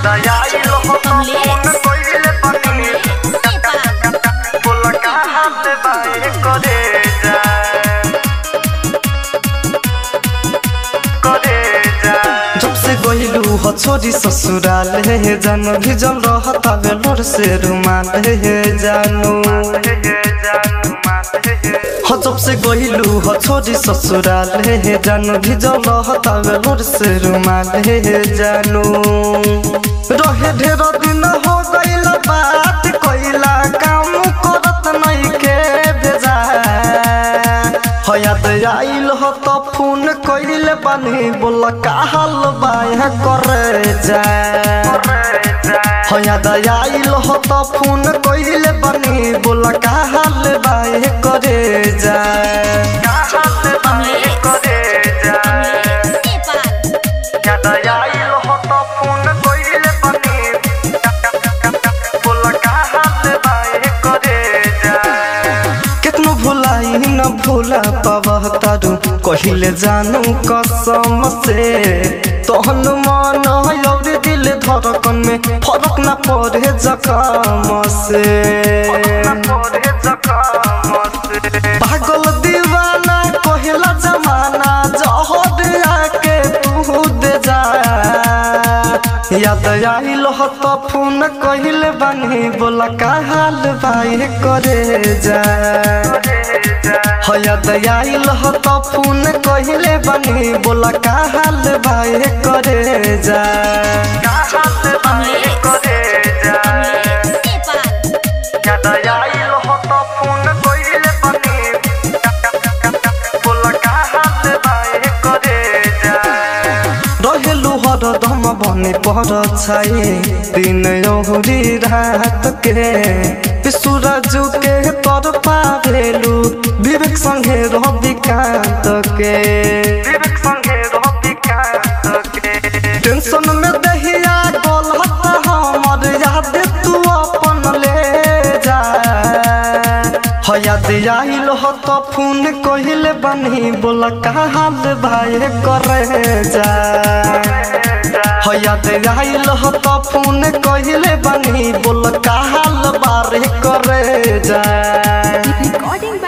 आइल हो तो फोन कइले बानी बोला कहाँ से बाए करे जा करे जा जब से गइलू हो छोरी ससुराल हे जानो भिजल रहता बेलोर से रुमाल हे जानू हो जब से गइलू हो छोरी ससुराल हे जानू भिजल रहता बेलोर से रुमाल हे जानू रहे ढेर दिन हो गइल बात कइला काम करत नहीं के भेजा हयात आइल हो तो फोन कइले बानी बोल का हाल बाय करे जा हयात आइल हो तो फोन कइले बानी बोल का हाल बाय करे जा कहाँ से बाए करे जा याद आइल हो तो फोन कइले बानी बोला कहाँ से बाए करे जा कितनो भुलाई न भूला पावह तारू कहिले जानू कसम से तहन मन और दिल धड़कन में फरक न पड़े जखम से पागल दीवाना कहला जमाना जहर आके तू दे जा याद आइल हो तो फोन कहिले बानी बोला का हाल भाई करे जा हो याद आइल हो तो फोन कहिले बानी बोला का हाल भाई करे जा रहेलु हरदम बने पर छाए दिन औरी रात के सूरज के तर पावेलु विवेक संगे रवि कांत के टेंशन में दहिया गलत हमर याद तू अपन ले जा हो याद आइल हो तो फोन कहिले बनी बोला का हाल भाई करे जा हो याद आइल हो तो फोन कहिले बनी बोला का हाल बारे करे जा Recording by